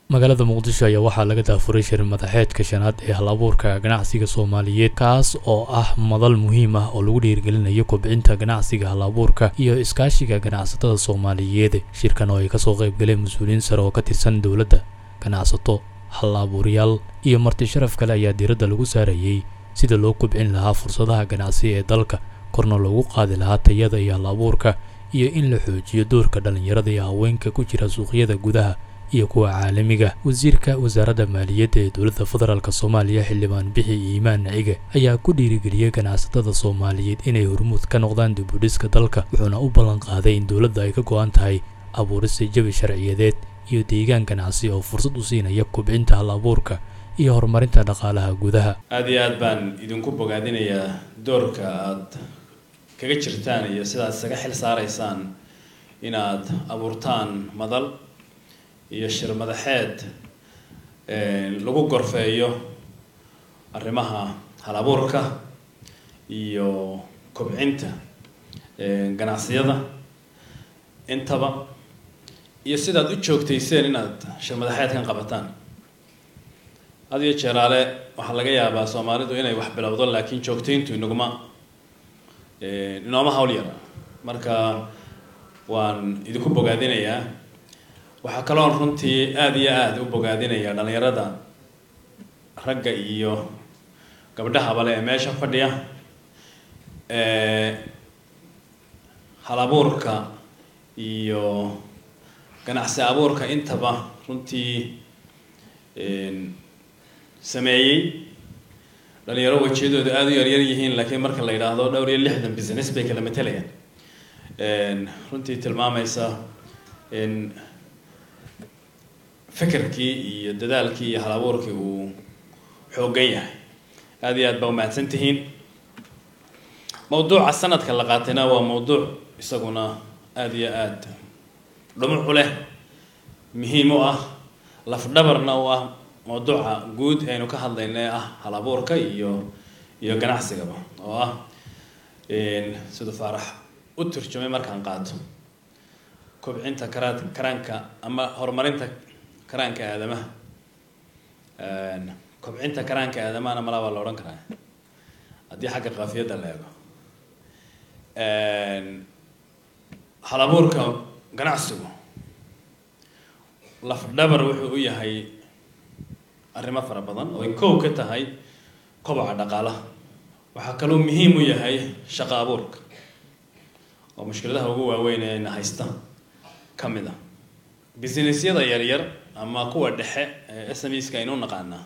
magaalada muqdisho ayaa waxaa laga daafuray shir madaxeedka shanaad ee hal abuurka ganacsiga soomaaliyeed kaas oo ah madal muhiim ah oo lagu dhiirigelinayo kobcinta ganacsiga hal abuurka iyo iskaashiga ganacsatada soomaaliyeed shirkan oo ay kasoo qayb galeen mas-uuliyiin sare oo ka tirsan dowladda ganacsato hal abuuryaal iyo marti sharaf kale ayaa diiradda lagu saarayey sida loo kobcin lahaa fursadaha ganacsi ee dalka korna loogu qaadi lahaa tayada iyo hal abuurka iyo in la xoojiyo doorka dhallinyarada iyo haweenka ku jira suuqyada gudaha iyo kuwa caalamiga wasiirka wasaaradda maaliyadda ee dowladda federaalk soomaaliya xildhibaan bixi iimaan nacige ayaa ku dhiirigeliyey ganacsatada soomaaliyeed inay hormuud ka noqdaan dibudhiska dalka wuxuuna u ballan qaaday in dowladda ay ka go-an tahay abuurista jabi sharciyadeed iyo deegaan ganacsi oo fursad u siinaya kobcinta hal abuurka iyo horumarinta dhaqaalaha gudaha aada iyo aad baan idinku bogaadinayaa doorka aad kaga jirtaan iyo sidaad isaga xil saaraysaan inaad abuurtaan madal iyo shir madaxeed lagu gorfeeyo arrimaha hal abuurka iyo kobcinta ganacsiyada intaba iyo sidaad u joogtayseen inaad shir madaxeedkan qabataan had iyo jeeraale waxaa laga yaabaa soomaalidu inay wax bilowdo laakiin joogtayntu inaguma inooma hawl yara marka waan idinku bogaadinayaa waxaa kaloon runtii aada iyo aada u bogaadinaya dhalinyarada ragga iyo gabdhahaba le ee meesha fadhiya hal abuurka iyo ganacsi abuurka intaba runtii sameeyey dhalinyaro wejiyadooda aada u yaryar yihiin laakiin marka la yidhaahdo dhowr iyo lixdan business bay kala matalayaan runtii tilmaamaysa in fikirkii iyo dadaalkii iyo hal abuurkii uu xoogan yahay aada iyo aad baa umahadsan tihiin mawduuca sanadka la qaatayna waa mawduuc isaguna aada iyo aada dhumuc u leh muhiim u ah lafdhabarna u ah mawduuca guud aynu ka hadlayna ee ah hal abuurka iyo iyo ganacsigaba oo ah siduu faarax u turjumay markaan qaato kobcinta karaad karaanka ama horumarinta karaanka aadamaha kobcinta karaanka aadamahana malaa baa la odhan karaa haddii xagga kaafiyadda la eego hal abuurka ganacsigu lafdhabar wuxuu u yahay arrimo fara badan oo ay kow ka tahay koboca dhaqaalaha waxaa kaloo muhiim u yahay shaqo abuurka oo mushkiladaha ugu waaweyn ee na haysta ka mid a businessyada yaryar ama kuwa dhexe ee s m ska aynu naqaanaa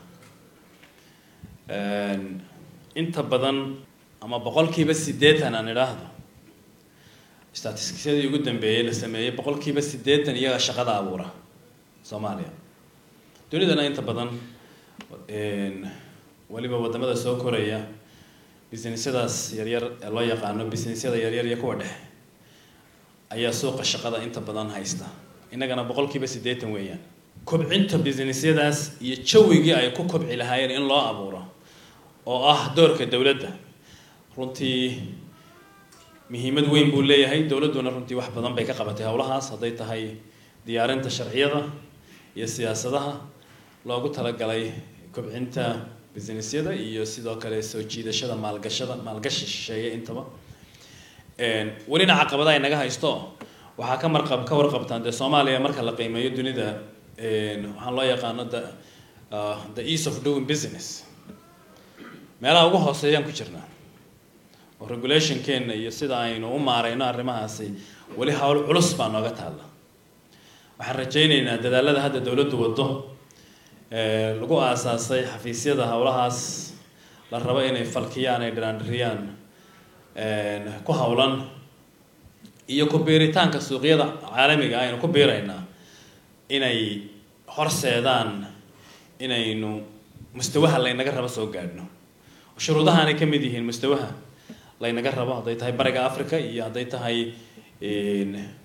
inta badan ama boqolkiiba siddeetan aan idhaahdo statistisyadii ugu dambeeyey la sameeyey boqolkiiba siddeetan iyaga shaqada abuura soomaaliya dunidana inta badan weliba wadamada soo koraya businessyadaas yaryar ee loo yaqaano businessyada yaryar iyo kuwa dhexe ayaa suuqa shaqada inta badan haysta innagana boqolkiiba siddeetan weeyaan kobcinta businessyadaas iyo jawigii ay ku kobci lahaayeen in loo abuuro oo ah doorka dowladda runtii muhiimad weyn buu leeyahay dowladduna runtii wax badan bay ka qabatay howlahaas hadday tahay diyaarinta sharciyada iyo siyaasadaha loogu talagalay kobcinta businessyada iyo sidoo kale soo jiidashada maalgashada maalgashi shisheeye intaba welina caqabadaha inaga haysto waxaa ka marqab ka warqabtaan dee soomaaliya marka la qiimeeyo dunida waxaan loo yaqaano the the ease of doing business meelaha ugu hooseeyaan ku jirnaa oo regulationkeena iyo sida aynu u maareyno arrimahaasi weli hawl culus baa nooga taalla waxaan rajayneynaa dadaalada hadda dowladdu waddo lagu aasaasay xafiisyada howlahaas la rabo inay falkiyaan ay dhiraandhiriyaan ku howlan iyo ku biiritaanka suuqyada caalamiga aynu ku biiraynaa inay horseedaan inaynu mustawaha laynaga rabo soo gaadhno shuruudahaanay ka mid yihiin mustawaha laynaga rabo hadday tahay bariga africa iyo hadday tahay